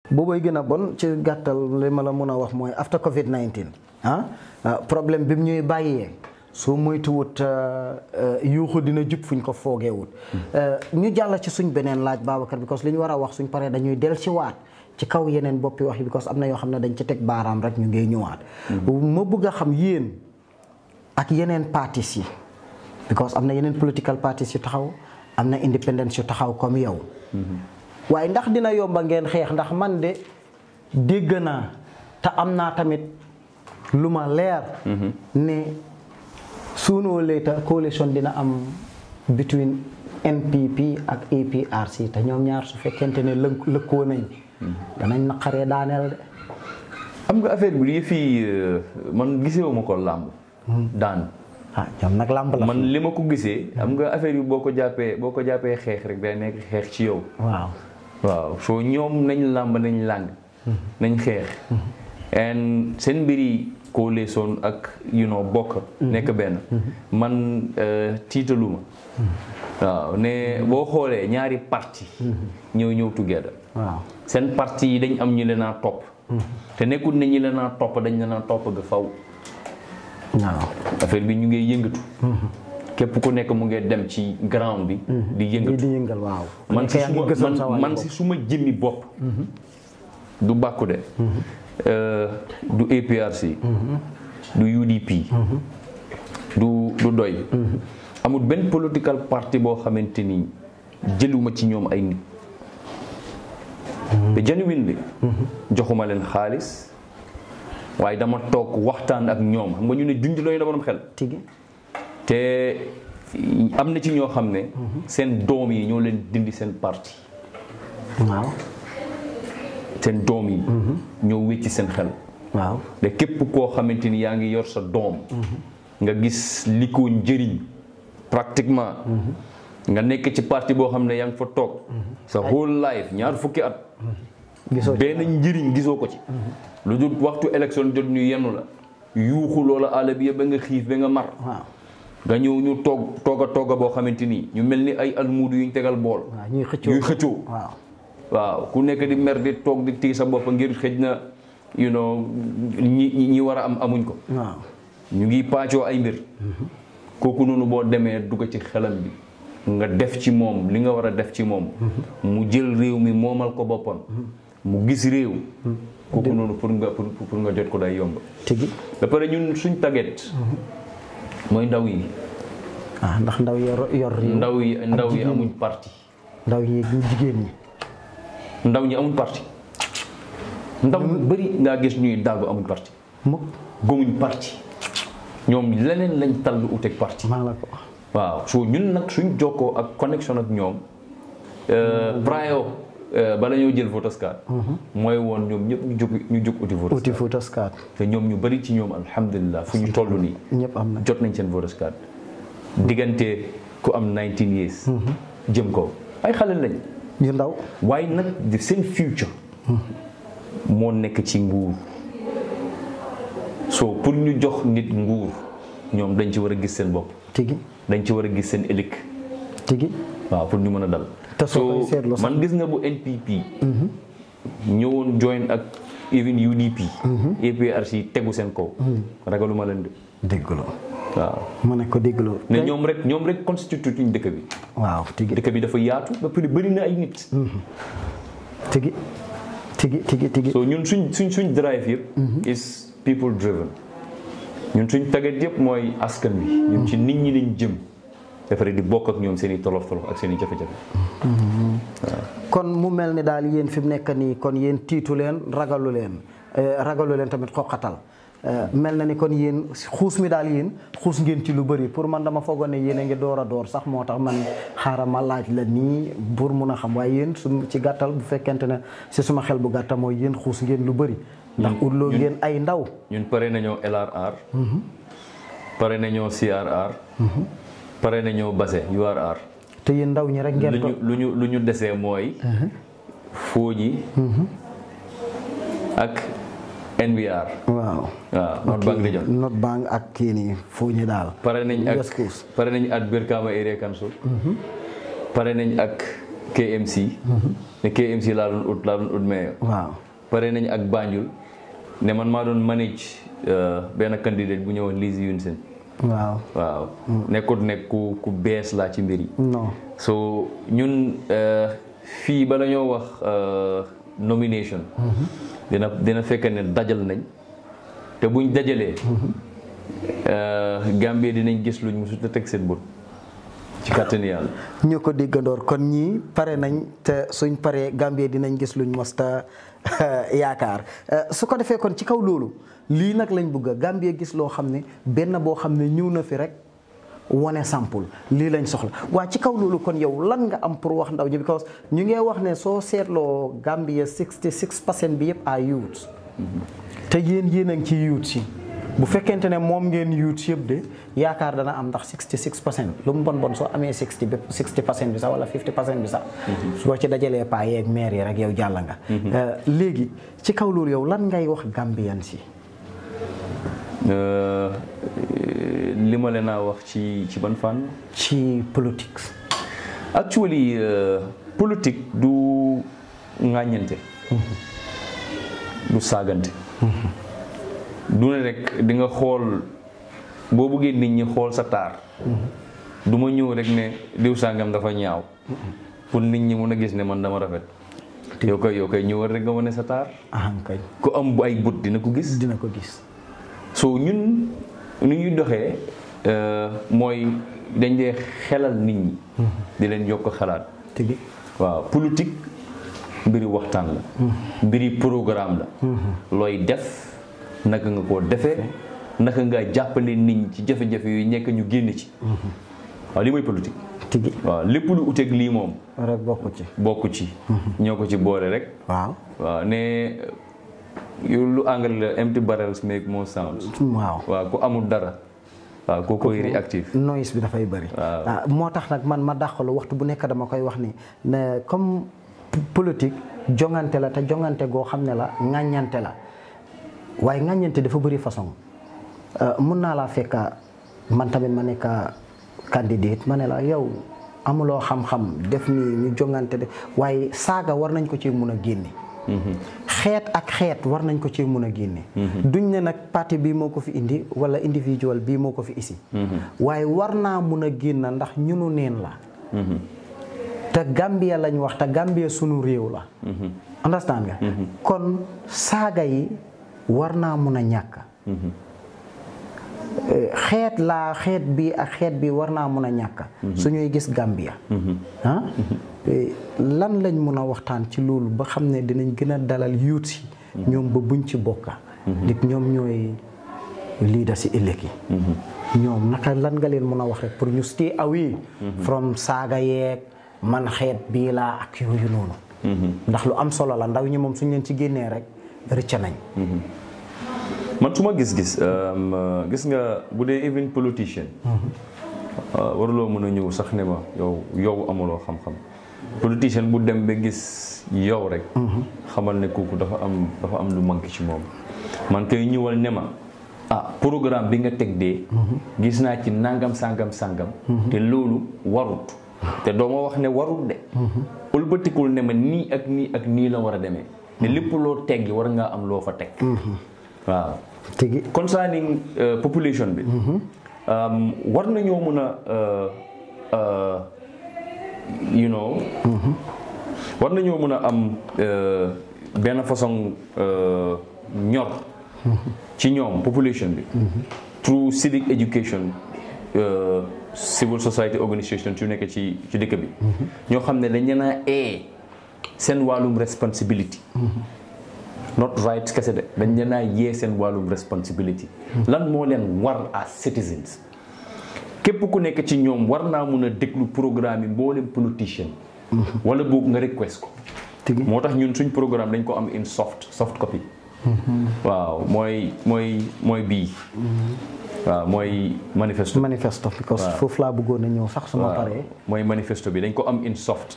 boobay gën a bon ci gàttal li ma la mën a wax mooy after Covid 19 ah problème bi mu ñuy bàyyee soo moytuwut yuuxu dina jub fuñ ko foogeewut ñu jàll ci suñ beneen laaj Babacar because li ñu war a wax suñ paree dañuy del ci waat ci kaw yeneen boppi wax yi because am na yoo xam ne dañ ci teg baaraam rek ñu ngay ñëwaat ma bëgg a xam yéen ak yeneen partis yi because am na yeneen political parties yu taxaw am na independence yu taxaw comme yow waaye ndax dina yomba ngeen xeex ndax man de dégg naa te am naa tamit lu ma leer ne sooner or later coalition dina am between NPP ak APRC te ñoom ñaar su fekkente ne lënk lëkkoo nañ danañ naqaree daaneel de xam nga affaire bi lii fii man gisewu ma ko làmb daan ah ñoom nag làmb la man li ma ko gisee xam nga affaire yi boo ko jàppee boo ko jàppee xeex rek day nekk xeex ci yow waaw waaw soo ñoom nañ làmb nañ làng nañ xeex and seen mbiri coalition ak you know bokk nekk benn man tiitaluma waaw ne boo xoolee ñaari parti ñëw ñëw together waaw seen parti yi dañ am ñu leen a topp te nekkul ne ñi leen a topp dañ leen a topp ga faw waaw affaire bi ñu ngi yëngatu képp ku nekk mu ngi dem ci ground bi di di yëngatu di yëngal waaw man si yaa ngi suma gësam sa man wàll man bopp. si suma jëmmi bopp du bàkku de euh, du APRC du UDP du du doy amul benn political party boo xamante ni jëluma ci ñoom ay nit te genuine bi joxuma leen xaalis waaye dama toog waxtaan ak ñoom xam nga ñu ne junj looy na borom xel tigi te am na ci ñoo xam ne seen doom yi ñoo leen dindi seen parti waaw seen doom yi ñoo wécci seen xel waaw te képp koo xamante ni yaa ngi yor sa doom nga gis li ko njëriñ pratiquement nga nekk ci parti boo xam ne yaa ngi fa toog sa whole life ñaar fukki at gisoo ci benn njëriñ gisoo ko ci lu dul waxtu élection jot ñu yenn la yuuxu loola àll bi yëpp ba nga xiif ba nga mar waaw nga ñëw ñu toog toog a toog a boo xamante ni ñu mel ni ay almuudu yuñ tegal bool waaw ñuy xëccoo ñuy xëccoo waaw waaw ku nekk di mer di toog di tii sa bopp ngir xëj na you know ñi ñi war a am amuñ ko waaw ñu ngi paacoo ay mbir kooku noonu boo demee dugg ci xelam bi nga def ci moom li nga war a def ci moom mu jël réew mi moomal ko boppam mu gis réew kooku noonu pour nga pour pour nga jot ko day yomb tigi ba pare ñun suñ taget mooy ndaw yi ah ndax ndaw yor yor réew ndaw yi ndaw yi jigéen amuñ parti ndaw yi ñu jigéen ñi ndaw ñi amuñ parti ndaw ñu bëri ngaa gis ñuy daagu amuñ parti mukk gëmuñ parti ñoom leneen lañ tal lu uteeg parti maa la ko wax waaw so ñun nag suñ jokkoo ak connexion ak ñoom prior bala ñoo jël voters card mooy woon ñoom ñëpp ñu jóg ñu jóg uti voters uti card Foutas Card te ñoom ñu bëri ci ñoom alhamdulilah fu ñu toll nii ñëpp am na jot nañ seen voters card diggante ku am 19 years jëm ko ay xale lañ yu ndaw waaye nag di seen future moo nekk ci nguur so pour ñu jox nit nguur ñoom dañ ci war a gis seen bopp tigi dañ ci war a gis seen ëllëg tigi waaw pour ñu mën a dal Te soo koy seetlu sax- man gis nga bu NPP ñëwoon join ak even UDP APRC tegu seen kaw ragaluma leen de déggloo waaw ma ne ko déggloo ne ñoom rek ñoom rek constitue ñu dëkk bi waaw tigi dëkk bi dafa yaatu ba pare bëri na ay nit tigi tigi tigi tigi so ñun suñ suñ suñ drive yëpp is people driven ñun suñ taget yëpp mooy askan bi ñun ci nit ñi lañ jëm ba pare di bokk ak ñoom seen i tolof tolof ak seen i jafe-jafe kon mu mel ni daal yéen fi mu nekk nii kon yéen tiitu leen ragalu leen eh, ragalu leen tamit xoqatal Eh, mel na ni kon yéen xuus mi daal yéen xuus ngeen ci lu bëri pour man dama foogoon ne yéen a ngi door a door sax moo tax man xaaral ma laaj la nii pour mun a xam waaye yéen su ci gàttal bu fekkente ne si suma xel bu gàtta mooy yéen xuus ngeen lu bëri ndax utloo ngeen ay ndaw ñun pare nañoo LRR pare nañoo CRR pare nañoo base URR te yéen ndaw ñi rek ngeen lu to ñu lu ñu lu ñu desee mooy fooji ak NBR waaw waaw North Bank Region North Bank ak kii nii foo ñu daal pare nañ ak West Coast pare nañ ak Brikama Area Council pare nañ ak KMC ne KMC laa doon ut laa doon ut mayor waaw pare nañ ak Banjul ne man maa doon manage benn candidate bu ñëwoon Lizzy Yunsen waaw waaw nekkut nekk ku ku bees laa ci mbir yi non so ñun fii bala ñoo wax nomination dina dina fekk ne dajal nañ te buñ dajalee Gambie dinañ gis luñ mosut a teg seen bët ci kàttani yàlla ñu ko déggandoor kon ñii pare nañ te suñ paree Gambie dinañ gis luñ mosta yaakaar su ko defee kon ci kaw loolu lii nag lañ bëgg a Gambie gis loo xam ne benn boo xam ne ñëw na fi rek wane sample lii lañ soxla waa ci kaw loolu kon yow lan nga am pour wax ndaw ñi because ñu ngee wax ne soo seetloo Gambie 66 percent bi yëpp ay youth te yéen yéen a ngi ci youth si bu fekkente ne moom ngeen youth yëpp de yaakaar dana am ndax 66 percent lu mu bon bon soo amee 60 ba 60 percent bi sax wala 50 percent bi sax soo ci dajalee paa yeeg maire yi rek yow jàll nga léegi ci kaw loolu yow lan ngay wax Gambian si li ma leen a wax ci ci ban fànn ci politique actually politique du ŋàññante du saagante du ne rek di nga xool boo bëggee nit ñi xool sa taar du ma ñëw rek ne diw sàngam dafa ñaaw pour nit ñi mën a gis ne man dama rafet yow koy yow koy ñëwal rek nga wane sa taar aham kay ku am bu ay bët dina ko gis dina ko gis so ñun ni ñuy doxee mooy dañ dee xelal nit ñi di leen yokk xalaat tigi waaw politique mbiri waxtaan la mbiri programme la looy def naka nga koo defee naka nga jàppale nit ñi ci jafe-jafe yu nekk ñu génn ci waaw lii mooy politique tigi waaw lépp lu uteeg lii moom rek bokku ci bokk ci ñoo ko ci boole rek waaw waaw ne yu lu anglais la empty barrels make more sound waaw waaw ku amul dara waaw koo koy réactif noise bi dafay bëri ah moo tax nag man ma dàqalu waxtu bu nekk dama koy wax ni ne comme politique jongante la te jongante goo xam ne la ŋàññante la waaye ŋàññante dafa bëri façon mun naa laa fekka man tamit ma nekk candidate ma ne la yow amuloo xam-xam def nii ñu jongante de waaye saaga war nañ ko ci mun a génne xeet ak xeet war nañ ko ci mun a génne duñ ne nag parti bii moo ko fi indi wala individual bii moo ko fi isi waaye war naa mun a génn ndax ñunu neen la te Gambia lañ wax te Gambia sunu réew la understand nga kon saaga yi war naa mun a ñàkk xeet laa xeet bi ak xeet bi war naa mun a ñàkk suñuy gis Gambia ah lan lañ mun a waxtaan ci loolu ba xam ne dinañ gën a dalal yuut si ñoom ba buñ ci bokka nit ñoom ñooy leader si ëllëg yi ñoom naka lan nga leen mun a wax rek pour ñu stay away from saaga yeeg man xeet bii laa ak yooyu noonu ndax lu am solo la ndaw ñi moom suñ leen ci génnee rek rëcca nañ man su ma gis-gis gis nga bu dee even politicien waruloo mën a ñëw sax ne ma yow yow amuloo xam-xam politicien bu dem ba gis yow rek xamal ne kooku dafa am dafa am lu manqué ci moom man koy ñëwal ne ma ah programme bi nga teg dee gis naa ci nangam sangam sangam te loolu warut te doo ma wax ne warut de ëlbatikul ne ma nii ak nii ak nii la war a demee ne lépp loo teggi war ngaa am loo fa teg waaw tigi concerning population bi war nañoo mën a you know war nañoo mën a am benn façon ñor ci ñoom population bi through civic education civil society organisation yu nekk ci ci dëkk bi ñoo xam ne dañ leen a ee seen wàllum responsibility not right kese de dañ leen a yee seen wàllum responsibility lan moo leen war as citizens képp ku nekk ci ñoom war naa mun a déglu programme yi mboolem politicien wala boog nga request ko moo tax ñun suñ programme dañ ko am in soft soft copy waaw mooy mooy mooy bii waaw mooy manifesto manifesto because foofu laa bëggoon a ñëw sax suma paree mooy manifesto bi dañ ko am in soft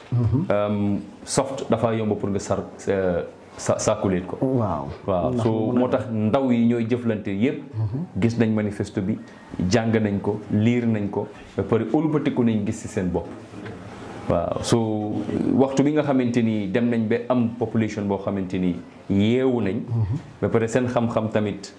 soft dafa yomb pour nga sar sa sàkkuleet ko waaw waaw so moo tax ndaw yi ñooy jëflante yépp gis nañ manifesto bi jàng nañ ko liir nañ ko ba pare ëlbatiku nañ gis ci seen bopp waaw so waxtu bi nga xamante ni dem nañ ba am population boo xamante ni yeewu nañ ba pare seen xam-xam tamit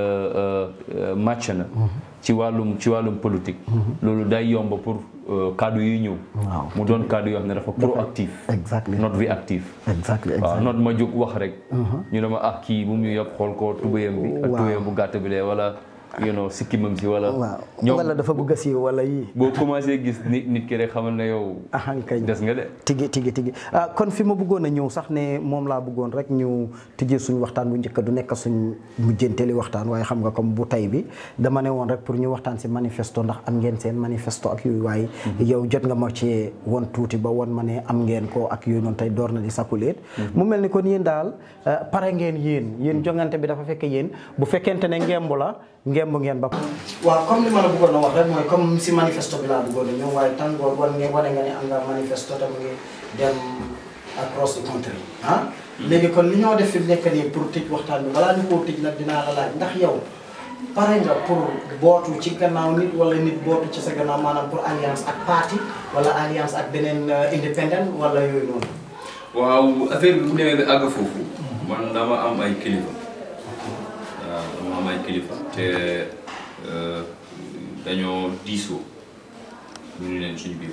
màcc na ci wàllum ci wàllum politique loolu day yomb pour kaddu yi ñëw Waaw. mu doon kaddu yoo xam ne dafa proactif exactly not reactive exactly waaw exactly not ma jóg wax rek ñu ne ma ah kii bu mu ñu yëpp xool ko tubéyam bi ak Waaw. tubéyam bu gàtt bi lee wala you know sikkimam si wala waaw ñoom wala dafa bëgg a siiw wala yii boo commencé gis nit nit ki rek xamal ne yow ahankañ des nga de tigi tigi tigi ah kon fi ma bëggoon a ñëw sax ne moom laa bëggoon rek ñu tijjee suñ waxtaan bu njëkk du nekk suñ mujjanteeli waxtaan waaye xam nga comme bu tay bi dama ne woon rek pour ñu waxtaan si manifesto ndax am ngeen seen manifesto ak yooyu waaye yow jot nga ma ci won tuuti ba won ma ne am ngeen ko ak yooyu noonu tey door na di sakkuleet mu mel ni kon yéen daal ah, pare ngeen yéen yéen jongante bi dafa fekk yéen bu fekkente ne ngemb la ngemb ngeen ba waaw comme li ma la bëggoon a wax rek mooy comme si manifesto bi laa bëggoon a ñëw waaye tàngoor wan nga wane nga ne am nga manifesto te mu ngi dem across the country ah léegi kon li ñoo def fi mu nekk nii pour tëj waxtaan bi balaa ñu koo tëj nag dinaa la laaj ndax yow pare nga pour bootu ci gannaaw nit wala nit bootu ci sa gannaaw maanaam pour alliance ak parti wala alliance ak beneen euh, independent wala yooyu noonu waaw affaire bi bu demee ba àgg foofu man dama am ay kilifa waaw dama am ay kilifa te euh, dañoo diisoo ñu ni leen suñu biir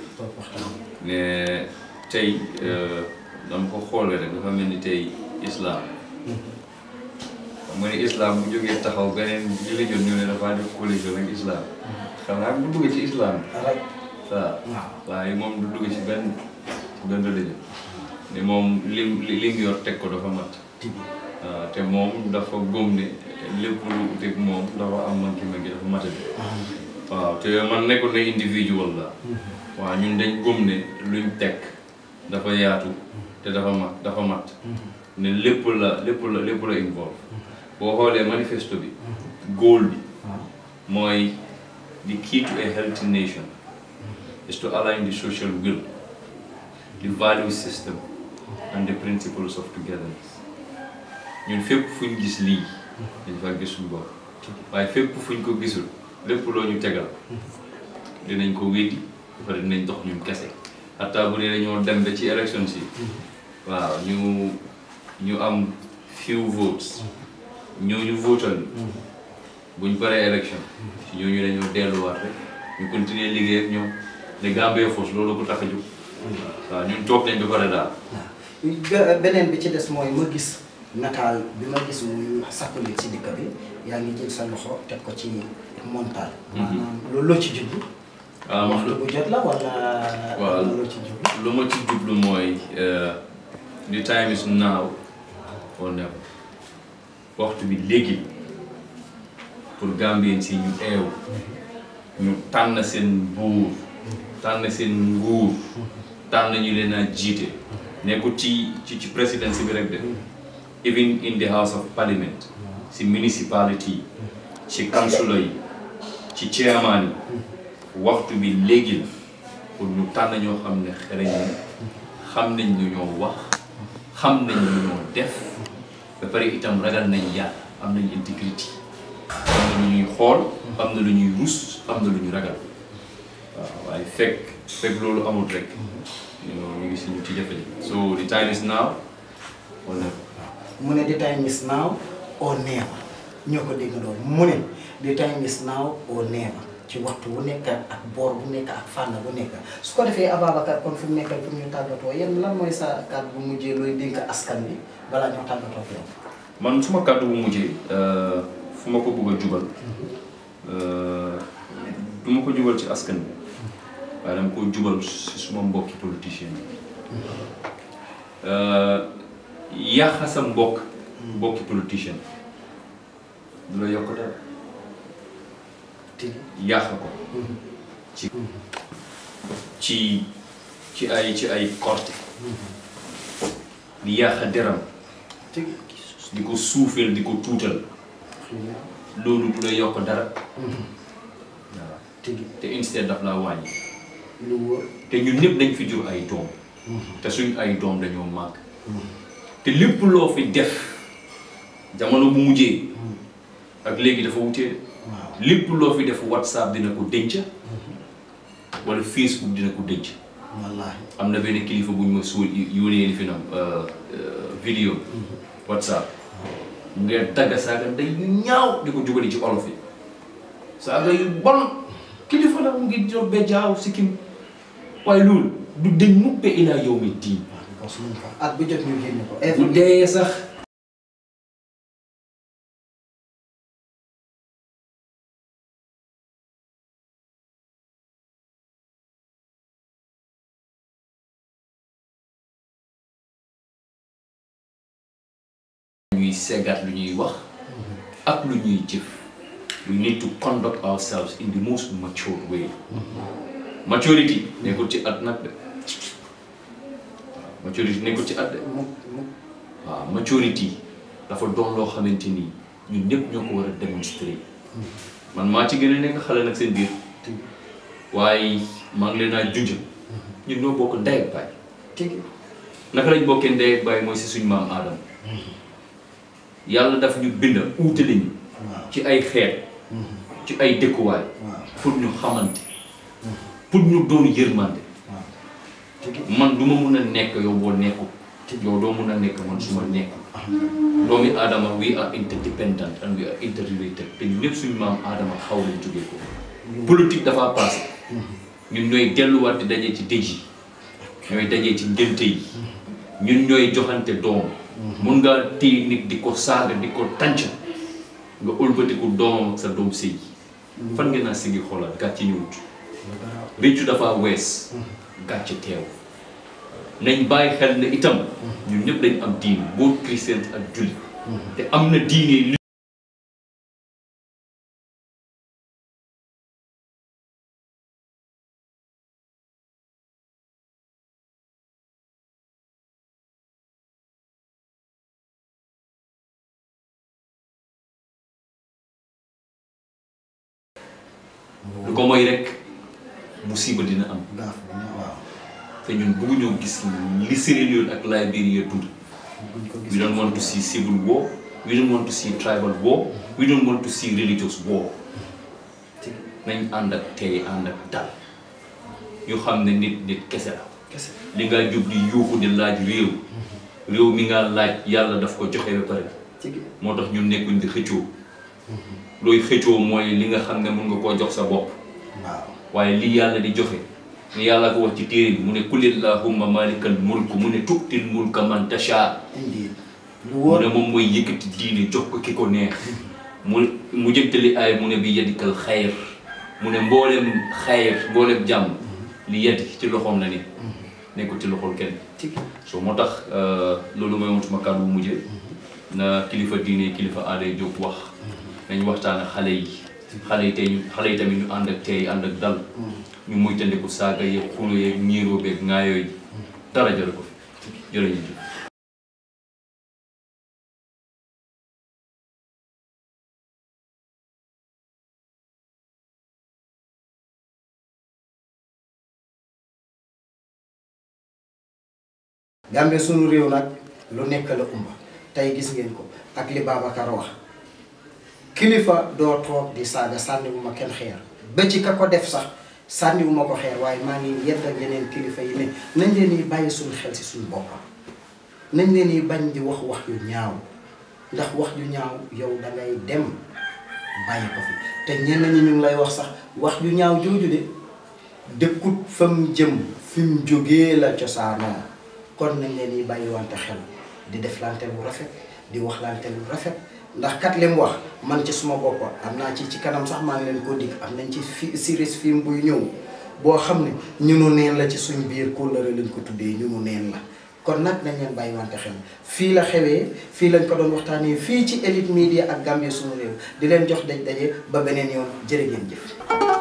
mais tey euh, dama ko xoolee rek dafa mel ni tey islam xam nga ne islam bu jógee taxaw beneen religion ñu ne dafa def collision ak islam xanaa bu dugg ci islam rek waaw waaye moom du dugg ci benn ci benn religion ne moom lim li li mu yor teg ko dafa mat waaw te moom dafa góom ne lépp lu teg moom dafa am manki manki dafa matadi waaw te man nekkul ne individual la waaw ñun dañ góom ne luñ teg dafa yaatu te dafa mat dafa mat ne lépp la lépp la lépp la involve boo xoolee manifesto bi goal bi mooy the key to a healthy nation is to align the social will, the value system, and the principles of togetherness. ñun fépp fu ñu gis lii dañ fa gis suñu bopp waaye fépp fu ñu ko gisul lépp loo ñu tegal dinañ ko weddi ba pare dinañ dox ñun kese hatta bu dee dañoo dem ba ci élection si waaw ñu ñu am few votes ñooñu votal buñ paree élection si ñooñu dañoo delluwaat rek ñu continuer liggéey ak ñoom ne Gambia Force loolu ko tax a jóg waaw ñun toog nañ ba pare daal Be- beneen bi ci des mooy ma gis nataal bi ma gis muy sakkulit ci dëkk bi yaa ngi jël sa loxo teg ko ci montal maanaam loolu loo ci jublu waaw man waxtu bu jot la wala Waaw. wala loo ci jublu lu ma ci jublu mooy uh, the time is now or never waxtu bi léegi pour Gambien si ñu eew ñu tànn seen buur tànn seen nguur tànn ñu leen a jiite nekkul ci ci ci présidence bi rek de even in the house of parliament si municipality yi ci councilor yi ci chairman yi waxtu bi léegi la pour ñu tànn ñoo xam ne xereñ nañ xam nañ lu ñoo wax xam nañ lu ñoo def ba pare itam ragal nañ yàlla am nañ intégrité am na lu ñuy xool am na lu ñuy rus am na lu ñu ragal waaw waaye fekk fekk loolu amul rek you know, ñu ngi si ñu ci jafe-jafe so the time is now or never. mu ne the time is now or never ñoo ko dégg loolu mu ne the time is now or never ci waxtu bu nekk ak boor bu nekk ak fànn bu nekk su ko defee Ababacar kon fi mu nekkal pour ñu tàggatoo yéen lan mooy sa kàddu bu mujjee looy dénk askan bi balaa ñoo tàggatoo ak yow. man suma kàddu bu mujjee euh, fu ma ko bëgg a jubal euh, du ma ko jubal ci askan bi waaye dama ko jubal si suma mbokki politicien yi yàq sa mbokk mbokki politicien du la yokk dara tigi yàq ko ci ci ci ay ci ay korte di yàq deram tigi di ko suufeel di ko tuutal loolu du la yokk dara waaw tigi te instead daf laa wàññi lu wóor te ñun ñëpp dañ fi jur ay doom te suñ ay doom dañoo màgg te lépp loo fi def jamono bu mujjee ak léegi dafa wutee de waaw lépp loo fi def whatsapp dina ko denc wala facebook dina ko denc wallaahi am na benn kilifa bu ñu ma suul yónnee li fi nam vidéo whatsapp mu ngeen tagga saaga ndey yu ñaaw di ko jubali ci olof yi saaga yu bon kilifa la mu ngi jox be jaaw sikkim waaye loolu du deñ muppe ilaa yow mi diin parce que fa at bu jot ñu génne ko bu every dee sax ñuy seggat lu ñuy wax ak lu ñuy jëf we need to conduct ourselves in the most mature way maturity nekkul ci at nag de waaw maturity nekkul ci at de mu mu waaw maturity dafa doon loo xamante ni ñun ñëpp ñoo ko war a démontrer man maa ci gën a nekk xale nag seen biir waaye maa ngi leen a junj ñun ñoo bokk ndey ak baay tigi naka lañ bokkee ndey ak baay mooy si suñu maam aadama yàlla daf ñu bind uutale ñu waaw ci ay xeet ci ay dëkkuwaay waaw pour ñu xamante pour ñu doon yërmande waaw tigi man du ma mun a nekk yow boo nekkul yow doo mun a nekk man su ma nekkul doomi aadama we are interdependent and we are interrelated te ñun ñëpp suñu maam aadama xaw lañ jógee ko politique dafa passé ñun ñooy delluwaat di dajee ci dëj yi ñooy dajee ci ngénte yi ñun ñooy joxante doom mun ngaa téye nit di ko saaga di ko tànc nga ëlbatiku doomam ak sa doom sëy fan ngeen naa sigi xoolaat gàcce ñëwut réccu dafa wees gàcce teew nañ bàyyi xel ne itam ñun ñëpp dañ am diine boo chrétien ak jullit te am na diine li lu ko mooy rek musiba dina am gaaf bi ñu waaw te ñun bëgguñoo gis li Sierra Leone ak Liberia dund buñ ko we gis don't want to see civil war we don't want to see tribal war we don't want to see religious war tigi nañ ànd ak tey ànd ak dal ñu xam ne nit nit kese la kese li nga jub di yuuxu di laaj réew réew mi nga laaj yàlla daf ko joxe ba pare tigi moo tax ñun nekkuñ di xëccoo looy xëccoo mooy li nga xam ne mun nga koo jox sa bopp waaw waaye li yàlla di joxe ni yàlla ko wax ci téere bi mu ne kulillahumma malikal mulk mu ne tu'til mulka man tasha indeed lu mu wóor ne moom mooy yëkkati diine jox ko ki ko neex mu mu jëntali ay mu ne bi yadikal xayr mu ne mboolem xayr mboolem jàmm li yadi ci loxoom la ne nekkul ci loxol kenn tigi so moo tax loolu mooy woon suma kàddu bu mujjee na kilifa diine kilifa aada yi jóg wax nañ waxtaan ak xale yi xale yi tey ñu xale yi tamit ñu ànd ak tey ànd ak dal ñu moytandiku saaga yeeg xulo yeeg ñiiroo beeg ŋaayoo yi dara jële ko fi jërëjëf Gambie sunu réew nag lu nekk la umba tey gis ngeen ko ak li Babacar wax kilifa doo toog di saaga sànniwuma kenn xeer ba ci ka ko def sax sànniwuma ko xeer waaye maa ngi yedd ak yeneen kilifa yi ne nañ leen yi bàyyi suñu xel si suñu boppam nañ leen yi bañ di wax wax yu ñaaw ndax wax yu ñaaw yow da ngay dem bàyyi ko fi te ñenn ñi ñu ngi lay wax sax wax yu ñaaw jooju de dëkkut fa mu jëm fi mu jógee la cosaanoo kon nañ leen yi bàyyi wante xel di def lante lu rafet di wax lante lu rafet ndax kat li mu wax man ci suma bopp am naa ci ci kanam sax maa ngi leen ko dig am nañ ci fi series film buy ñëw boo xam ne ñunu neen la ci suñ biir kóllëre lañ ko tuddee ñunu neen la kon nag nañ leen bàyyi wante xel fii la xewee fii lañ ko doon waxtaanee fii ci Elite Media ak Gambie sunu réew di leen jox daj daje ba beneen yoon jërë ngeen jëf